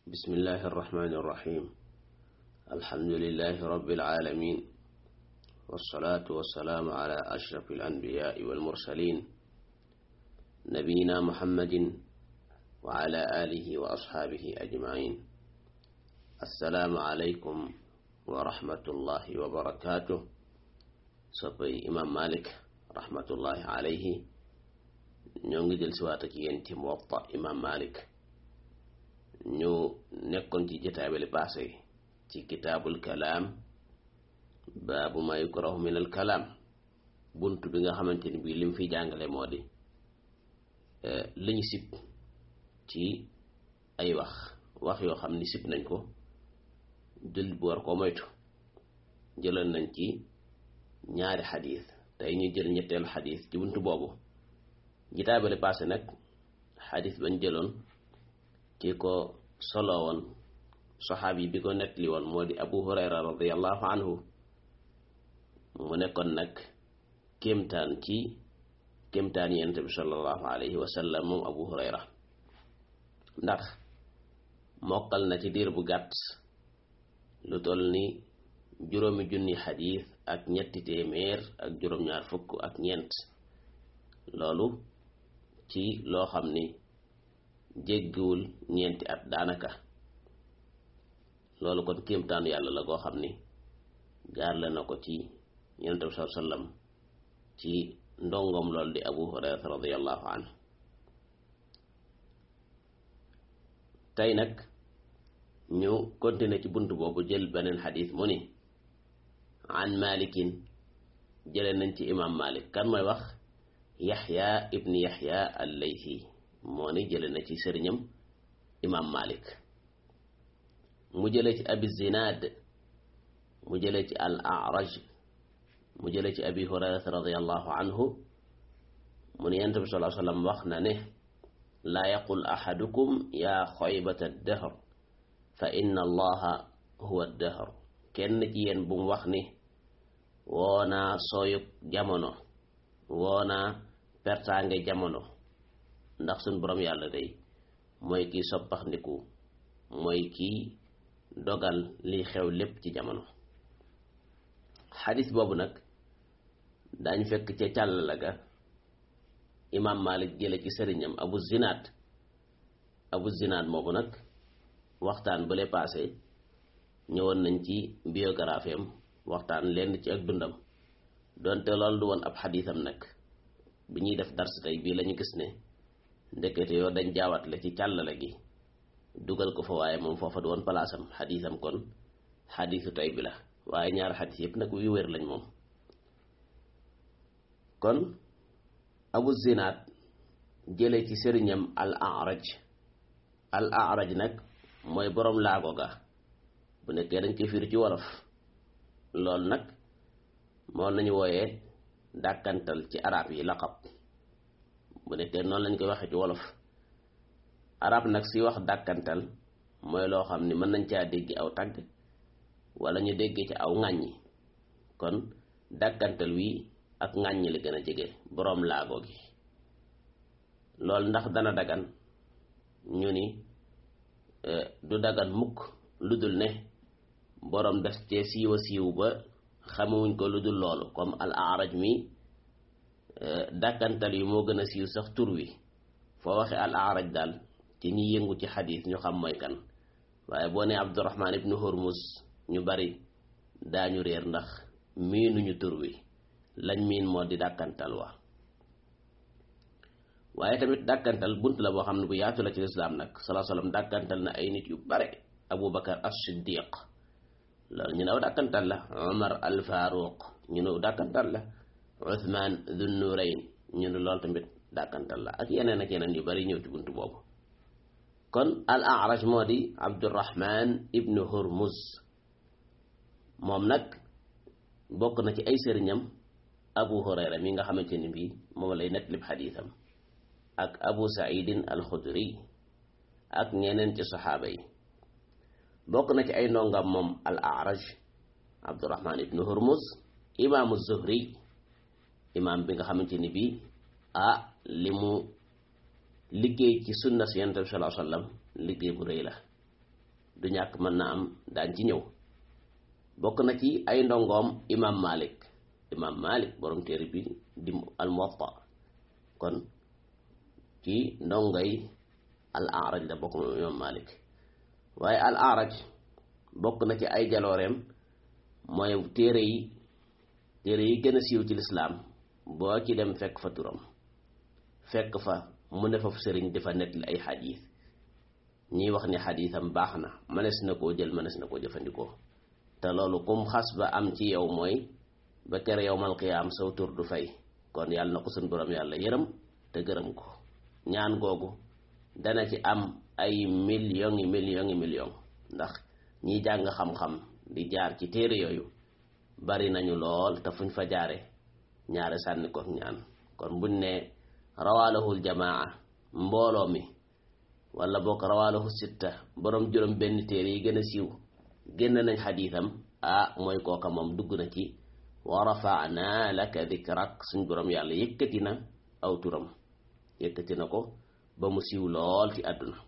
بسم الله الرحمن الرحيم الحمد لله رب العالمين والصلاة والسلام على أشرف الأنبياء والمرسلين نبينا محمد وعلى آله وأصحابه أجمعين السلام عليكم ورحمة الله وبركاته soppay imam malik rahmatullahi alayhi ñoo ngi del siwaat ak yéen ci muwatta imam malik ñu nekkoon ci jotaay bi passé ci kitaabul kalaam baabu ma yukrahu min al kalaam bunt bi nga xamante ni bii lim fi jàngale moo di liñ sib ci ay wax wax yoo xam ni sib nañ ko jël bu war koo moytu jëloon nañ ci ñaari xadis tey ñu jël ñetteelu xadis ci buntu boobu jitaay bale passé nag xadis bañ jëloon ki ko solo woon saxaabi bi ko nettali woon moo di abu hurayra radiallahu anhu mu nekkoon nag kéemtaan ci kéemtaan yonent bi sallallahu alayhi wa sallam moom abu hurayra ndax mokkal na ci diir bu gàtt lu toll ni juróomi junni xadis ak ñetti téeméer ak juróom-ñaar fukk ak ñeent loolu ci loo xam ni jéggiwul ñeenti at daanaka loolu kon kéemtaanu yàlla la goo xam ni gaarle na ko ci yonent bi saa sallam ci ndongom loolu di abu hurayrata radiallahu anhu tey nag ñu continuer ci bunt boobu jël beneen xadis mu ni an malikin jële nañ ci imam malik kan mooy wax yaxya ibni yaxya allayhi moo ni jële na ci sëriñam imam malik mu jële ci abi zinad mu jële ci al araj mu jële ci abi hurayrata radiallahu anhu mu ni yonent bi sallallahu alayhi wasallam wax na ne laa yaqul ahadukum yaa xoybata dahr fa inna allaha huwa dahr kenn ci yéen bu mu wax ni woonaa sooyug jamono woonaa pertaange jamono ndax suñ borom yàlla day mooy kiy soppax ndiku mooy kiy dogal liy xew lépp ci jamono xadis boobu nag dañ fekk ca càll ga imam malik jële ci sëriñam abu zinaad abu zinaad moomu nag waxtaan bu le passé ñëwoon nañ ci biographie am waxtaan lenn ci ak dundam donte loolu du woon ab xadiisam nag bi ñuy def dars tey bii lañu gis ne ndekete yoo dañ jaawatle ci càllale gi dugal ko fa waaye moom foofa du woon palaasam xadiisam kon xadiisu tey bi la waaye ñaari xadiis yëpp nag yu wér lañ moom kon abu zinaad jële ci sëriñam al araj al araj nag mooy boroom laago ga bu nekkee dañ koy firi ci wolof loolu nag moom lañu wooyee dàkkantal ci arab yi laqab bu nekkee noonu lañ koy waxee ci wolof arab nag si wax dàkkantal mooy loo xam ni mën nañ caa dégg aw tagg wala ñu dégg ci aw ŋàññi kon dàkkantal wi ak ŋàññi li gën a jege boroom laago gi loolu ndax dana dagan ñu ni du dagan mukk lu dul ne boroom def cee siiwa siiw ba xamewuñ ko lu dul loolu comme al araj mi dàkkantal yi moo gën a siiw sax tur wi foo waxe al araj daal ci ñi yëngu ci xadiis ñu xam mooy kan waaye boo ne abdurahman ibnu hurmus ñu bari daañu réer ndax miinuñu tur wi lañ miin moo di dàkkantal wa waaye tamit dàkkantal bunt la boo xam ne bu yaatu la ci lislaam nag salaa salaam dàkkantal na ay nit yu bare abu bakar as siddiq loolu ñu new dàkkantal la omar al faruq ñu new dàkkantal la uthman dhun nurayn ñu ne loolu tamit dàkkantal la ak yeneen ak yeneen yu bari ñëw ci bunt boobu kon al araj moo di abdurahman ibnu hurmuz moom nag bokk na ci ay sëriñam abu hurayra mi nga xamante ni bii moom lay nettalib xadiisam ak abu saidin alxudri ak ñeneen ci saxaaba yi bokk na ci ay ndongam moom al araj abdurahman ibnu hurmuz imaamu zuhri imaam bi nga xamante ni bii ah li mu liggéey ci sunna si yonent bi sallallahu alayhi wasallam liggéey bu rëy la du ñàkk mën na am daan ci ñëw bokk na ci ay ndongoom imam malik imam malik borom téere bi di al muwatta kon ci ndongay al araj la bokk moom imam malik waaye al araj bokk na ci ay jalooreem mooy téere yi téere yi gën a siiw ci lislaam boo ci dem fekk fa turam fekk fa mu ne fa sëriñ dafa nettali ay xadiis ñiy wax ni xadiisam baax na mënees na koo jël mënees na koo jëfandikoo te loolu kum xas ba am ci yow mooy ba kere yowmal qiyaam saw tur du fay kon yàlla na ko suñ borom yàlla yërëm te gërëm ko ñaan googu dana ci am ay millions yi millions yi millions ndax ñiy jàng xam-xam di jaar ci téere yooyu bari nañu lool te fuñ fa jaare ñaare sànni ko ñaan kon buñ ne rawaalahul jamaa mbooloo mi wala bokk rawaalahu sitta borom juróom benn téere yi gën a siiw génn nañ xadiisam ah mooy kooka moom dugg na ci wa rafaana laka dikrak suñ borom yàlla yëkkati na aw turam yëkkati na ko ba mu siiw lool ci àdduna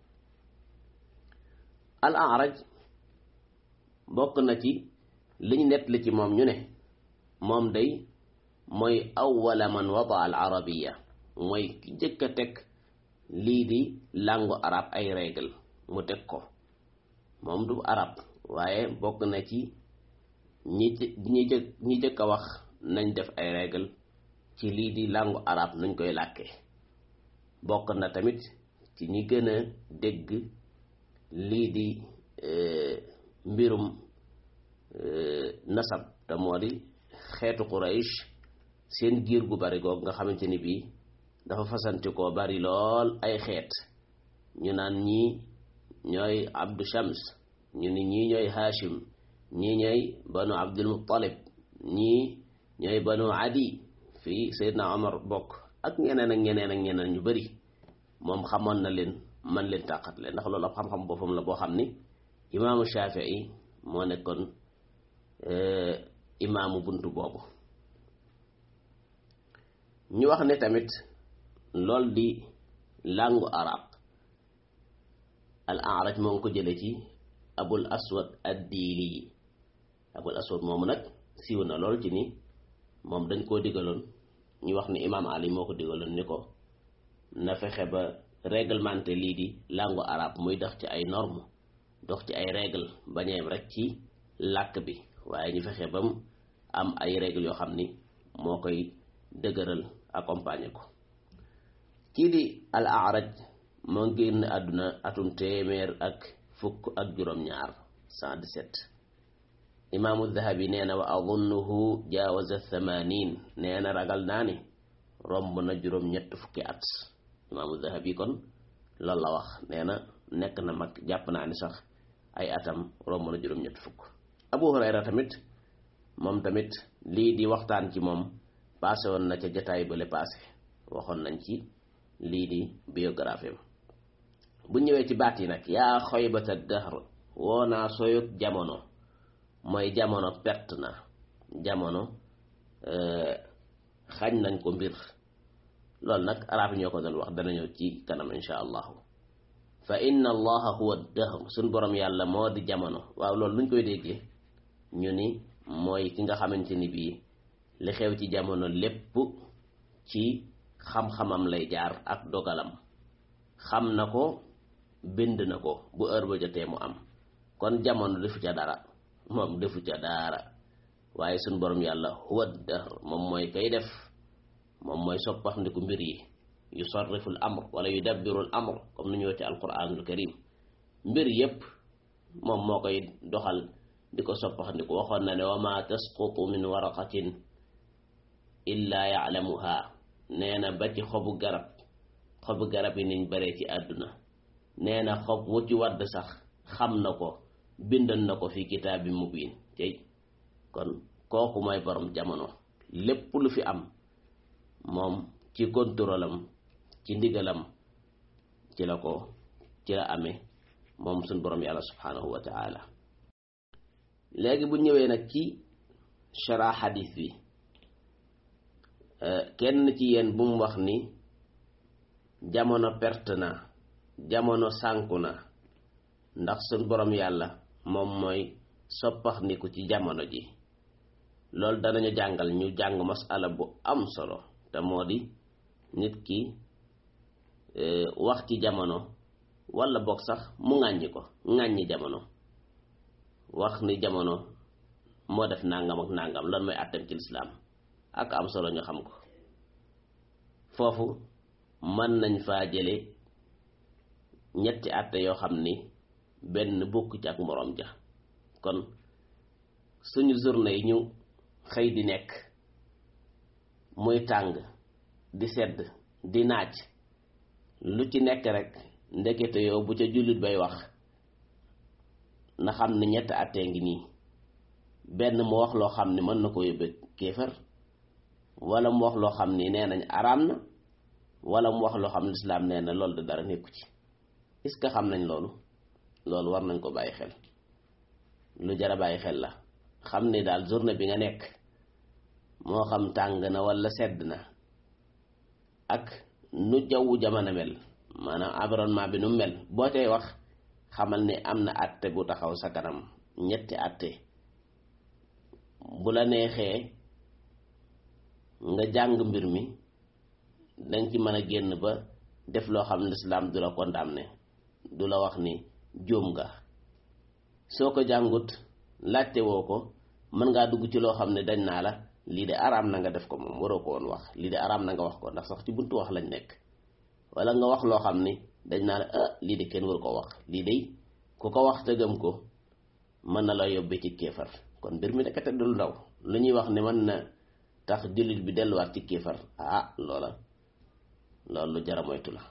al araj bokk na ci liñ nett li ci moom ñu ne moom day mooy awwala man wada al arabiya mooy ki jëkk a teg lii di langue arab ay règle mu teg ko moom du arab waaye bokk na ci ñi ñi jëkk ñi jëkk a wax nañ def ay règle ci lii di langue arab nuñ koy làkkee bokk na tamit ci ñi gën a dégg lii di mbirum nasab te moo di xeetu Quraysh seen giir gu bari goog nga xamante ni bii dafa fasanti koo bari lool ay xeet ñu naan ñii ñooy Abdu Shams ñu ni ñii ñooy Hashim ñii ñooy banu Abdul Muttalib ñii ñooy banu Adi fii Seydina Omar bokk ak ñeneen ak ñeneen ak ñeneen ñu bari moom xamoon na leen man leen tàqat leen ndax loolu ab xam-xam boppam la boo xam ni imaamu Shafii moo nekkoon imaamu buntu boobu ñu wax ne tamit lool di langue arab al araj moo ngi ko jële ci abul aswad addiili yi abul aswad moomu nag siiw na lool ci ni moom dañ koo digaloon ñu wax ni imaam ali moo ko digaloon ni ko na fexe ba réglementé lii di langue arabe muy dox ci ay norme dox ci ay règle bañeem rek ci làkk bi waaye ñu fexe ba mu am ay règle yoo xam ni moo koy dëgëral accompagner ko kii di al araj moo génn àdduna atum téeméer ak fukk ak juróom-ñaar 117 imaamu dahabi nee na wa adunnuhu jaawaza thamanin nee na ragal naa ni romb na juróom-ñett fukki at imaamu dahabi kon loolu la wax nee na nekk na mag jàpp naa ni sax ay atam romb na juróom-ñett fukk abu hurayra tamit moom tamit lii di waxtaan ci moom paase woon na ca jataay bële paase waxoon nañ ci lii di biographie bu ñëwee ci baat yi nag yaa xoybata dahr woo naa soyut jamono mooy jamono perte na jamono xañ nañ ko mbir loolu nag arab yi ñoo ko doon wax dana ñëw ci kanam insha allahu fa inna allaha huwa dahr suñ borom yàlla moo di jamono waaw loolu luñ koy déggee ñu ni mooy ki nga xamante ni bii li xew ci jamono lépp ci xam-xamam lay jaar ak dogalam xam na ko bind na ko bu heure ba jotee mu am kon jamono defu ca dara moom defu ca dara waaye suñ borom yàlla huwa dahr moom mooy kay def moom mooy soppax ndiku mbir yi yusarrifu l amr wala yudabbiru l amr comme nu ñëw ci alquranul karim mbir yépp moom moo koy doxal di ko soppax ndiku waxoon na ne wa ma tasqutu min waraqatin illa ya'lamuha nee na ba ci xobu garab xobu garab yi niñ bare ci àdduna nee na xob wu ci wadd sax xam na ko bindan na ko fi kitaabi mubin tey kon kooku mooy borom jamono lépp lu fi am moom ci contrôlam ci ndigalam ci la ko ci la amee moom suñ borom yàlla subhanahu wa taala léegi bu ñëwee nag ci shara xadis bi kenn ci yéen bu mu wax ni jamono perte na jamono sànku na ndax suñ borom yàlla moom mooy soppax niku ci jamono ji loolu danañu jàngal ñu jàng masala bu am solo te moo di nit ki wax ci jamono wala boog sax mu ŋàññi ko ŋàññi jamono wax ni jamono moo def nangam ak nangam lan mooy àttam ci lislaam ak am solo ñu xam ko foofu mën nañ faa jële ñetti àtte yoo xam ni benn bokk ci ak moroom ja kon suñu journée yi ñu xëy di nekk muy tàng di sedd di naaj lu ci nekk rek ndekete yow bu ca jullit bay wax na xam ne ñetti àttee ngi nii benn mu wax loo xam ni mën na ko yóbbe kéefar wala mu wax loo xam ni nee nañ araam na wala mu wax loo xam ne lislaam nee na loolu de dara nekku ci est-ce que xam nañ loolu loolu war nañ ko bàyyi xel lu jara bàyyi xel la xam ni daal journée bi nga nekk moo xam tàng na wala sedd na ak nu jawwu jamono mel maanaam environnement bi nu mel boo tey wax xamal ni am na àtte bu taxaw sa kanam ñetti àtte bu la neexee nga jàng mbir mi danga ci mën a génn ba def loo xam ne lislaam du la condamné du la wax ni jóom nga soo ko jàngut laajte woo ko mën ngaa dugg ci loo xam ne dañ naa la lii de araam na nga def ko moom waroo ko woon wax lii de araam na nga wax ko ndax sax ci buntu wax lañ nekk wala nga wax loo xam ni dañ naa la ah lii de kenn waru ko wax lii de ku ko wax te gëm ko mën na la yóbbee ci kéefar kon mbir mi nekkate dul ndaw lu ñuy wax ne mën na tax jullit bi delluwaat ci kéefar ah loola loolu lu jara moytu la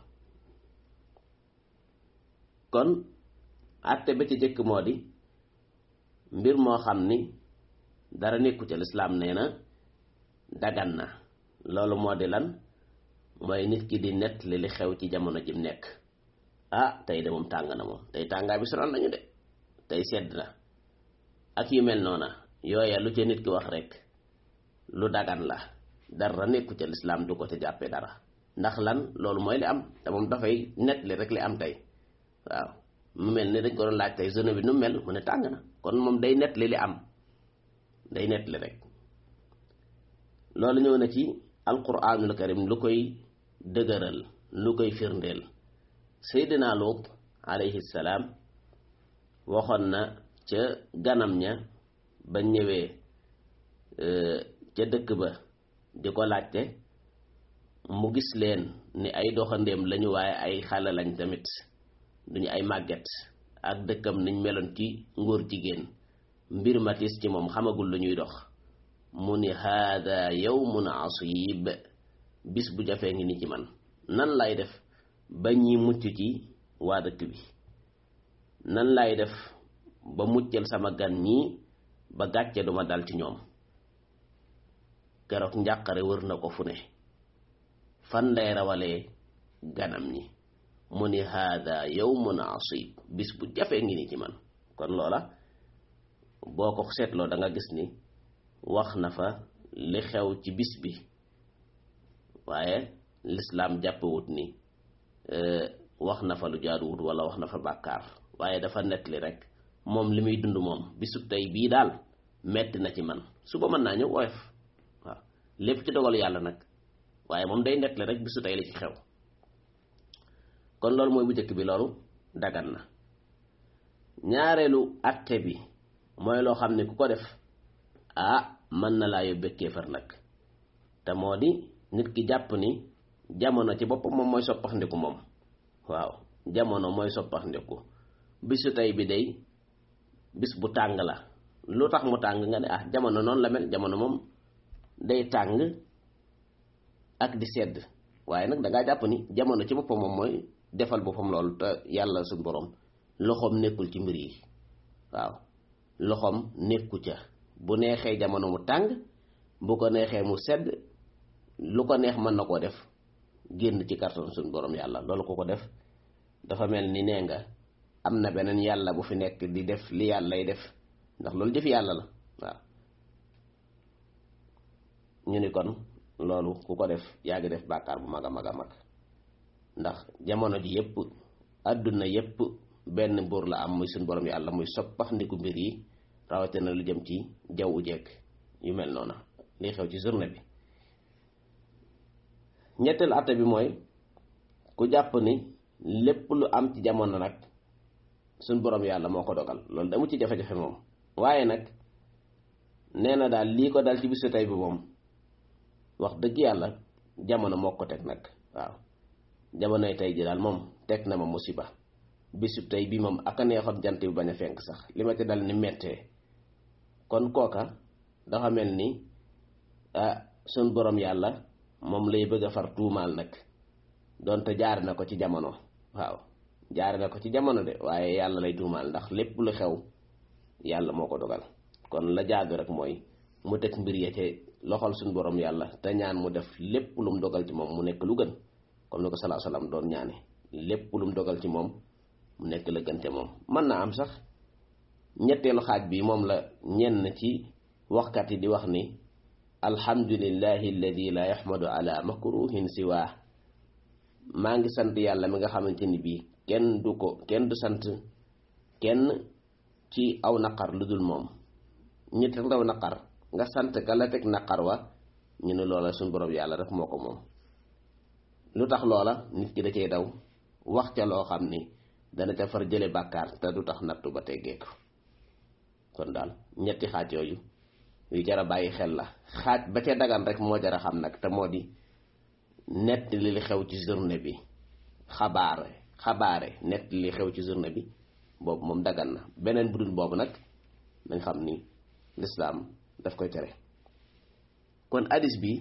kon àtte ba ci jëkk moo di mbir moo xam ni dara nekku ca lislaam nee na dagan na loolu moo di lan mooy nit ki di nett li li xew ci jamono jim nekk ah tey de moom tàng na moom tey tàngaay bi sonal nañu de tey sedd na ak yu mel noona yooya lu ca nit ki wax rek lu dagan la dara nekku ca lislaam du ko ca jàppee dara ndax lan loolu mooy li am te moom dafay nett li rek li am tey waaw mu mel ni dañ ko doon laaj tey zone bi nu mel mu ne tàng na kon moom day nett li li am day nett li rek loolu ñëw na ci alquranul karim lu koy dëgëral lu koy firndeel seydina Luut alayhi salaam waxoon na ca ganam ña ba ñëwee ca dëkk ba di ko laajte mu gis leen ni ay doxandéem lañu waaye ay xale lañ tamit duñu ay màgget ak dëkkam niñ meloon ci ngóor jigéen mbir matis ci moom xamagul lu ñuy dox mu ni haada yawmun asib bis bu jafee ngi ni ci man nan lay def ba ñi mucc ci waa dëkk bi nan lay def ba muccal sama gan ñi ba gàcce duma dal ci ñoom keroog njàqare wër na ko fu ne fan lay rawalee ganam ñi mu ni haada yawmun asib bis bu jafee ngi ni ci man kon loola boo ko seetloo da nga gis ni wax na fa li xew ci bis bi waaye lislaam jàppewut ni wax na fa lu jaaduwut wala wax na fa bàkkaar waaye dafa nettali rek moom li muy dund moom bisu tey bii daal metti na ci man suba mën naa ñëw woyof waaw lépp ci dogal yàlla nag waaye moom day nettali rek bisu tey li ci xew kon loolu mooy bu njëkk bi loolu dagan na ñaareelu atte bi mooy loo xam ne ku ko def ah mën na laa yóbbee kéefar nag te moo di nit ki jàpp ni jamono ci boppam moom mooy soppax ndiku moom waaw jamono mooy soppax ndiku bisu tey bi day bis bu tàng la lu tax mu tàng nga ne ah jamono noonu la mel jamono moom day tàng ak di sedd waaye nag dangaa jàpp ni jamono ci boppam moom mooy defal boppam loolu te yàlla suñ borom loxoom nekkul ci mbir yi waaw loxoom nekku ca bu neexee jamono mu tàng bu ko neexee mu sedd lu ko neex mën na koo def génn ci karton suñ borom yàlla loolu ko ko def dafa mel ni nee nga am na beneen yàlla bu fi nekk di def li yàllay def ndax loolu jëf yàlla la waaw ñu ni kon loolu ku ko def yaa ngi def bàkkaar bu mag a mag a mag ndax jamono ji yépp àdduna yépp benn buur la am muy suñ borom yàlla muy soppax ndiku mbir yi rawatina lu jëm ci jawwu jekk yu mel noona lii xew ci journée bi ñetteelu atte bi mooy ku jàpp ni lépp lu am ci jamono nag suñ borom yàlla moo ko dogal loolu damu ci jafe-jafe moom waaye nag nee na daal lii ko dal ci bisu tey bi moom wax dëgg yàlla jamono moo ko teg nag waaw jamonoy tey ji daal moom teg na ma musiba bisu tey bi moom aka neexoon jant bi bañ a fenk sax li ma ci dal ni mettee kon kooka dafa mel ni ah suñ borom yàlla moom lay bëgg a far tuumaal nag donte jaare na ko ci jamono waaw jaare na ko ci jamono de waaye yàlla lay tuumaal ndax lépp lu xew yàlla moo ko dogal kon la jaadu rek mooy mu teg mbir ya ci loxol suñ borom yàlla te ñaan mu def lépp lu mu dogal ci moom mu nekk lu gën comme ni ko salaa salaam doon ñaane lépp lu mu dogal ci moom mu nekk la gën te moom mën naa am sax ñetteelu xaaj bi moom la ñenn ci waxkat yi di wax ni alhamdulillahi alladi la yaxmadu ala makruhin siwaa maa ngi sant yàlla mi nga xamante ni bii kenn du ko kenn du sant kenn ci aw naqar lu dul moom ñi teg ndaw naqar nga sant ka la teg naqar wa ñu ne loola suñ borom yàlla rek moo ko moom lu tax loola nit ki da cay daw wax ca loo xam ni dana ca far jële bàkkaar te du tax nattu ba teggeeku kon daal ñetti xaaj yooyu yu jara bàyyi xel la xaaj ba ca dagan rek moo jara xam nag te moo di nett li xew ci journée bi xabaare xabaare nett li xew ci journée bi boobu moom dagan na beneen bu dul boobu nag dañ xam ni lislaam daf koy tere kon hadis bi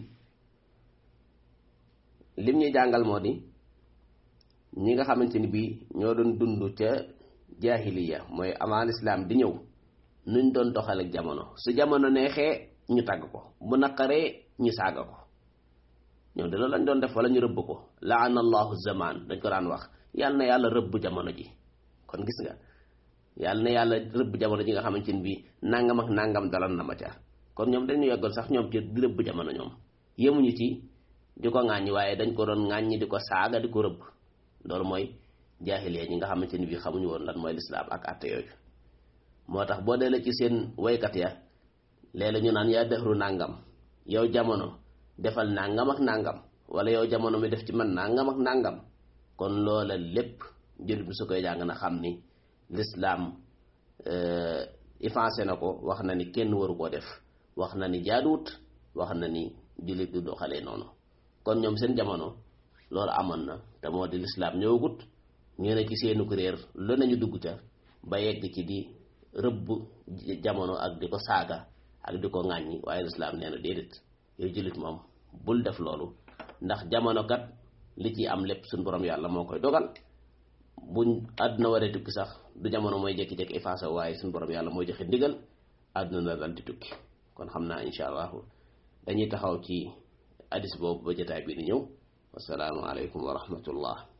lim ñuy jàngal moo di ñi nga xamante ni bii ñoo doon dund ca jaahiliya mooy avant lislaam di ñëw nuñ doon doxal ak jamono su jamono neexee ñu tàgg ko bu naqaree ñu saaga ko ñoom de loolu lañ doon def wala ñu rëbb ko laana allahu zaman dañ ko daan wax yàlla na yàlla rëbb jamono ji kon gis nga yàlla na yàlla rëbb jamono ji nga xamante ni bii nangam ak nangam dalal na ma ca kon ñoom dañu yeggoon sax ñoom ci di rëbb jamono ñoom yemuñu ci di ko ŋàññi waaye dañ ko doon ŋàññi di ko saaga di ko rëbb loolu mooy jaahiliya ñi nga xamante ni bii xamuñu woon lan mooy lislaam ak àtte yooyu moo tax boo deelee ci seen woykat ya léeg-léeg ñu naan yaa dëxru nàngam yow jamono defal nàngam ak nàngam wala yow jamono mi def ci man nàngam ak nàngam kon loola lépp jullit bi su koy jàng na xam ni lislaam effacé na ko wax na ni kenn waru koo def wax na ni jaaduwut wax na ni jullit du doxalee noonu kon ñoom seen jamono loolu amoon na te moo di lislaam ñëwagut ñu ne ci seenu ko réer lu nañu dugg ca ba yegg ci di rëbb jamono ak di ko saaga ak di ko ŋàññi waaye lislaam nee na déedéet yow jullit moom bul def loolu ndax jamono kat li ci am lépp suñ borom yàlla moo koy dogal buñ àdduna waree tukki sax du jamono mooy jékki-jékki effacé waaye suñ borom yàlla mooy joxe ndigal àdduna na dal di tukki kon xam naa incha allahu dañuy taxaw ci hadis boobu ba jotaay bi di ñëw wasalaamu aleykum wa rahmatullah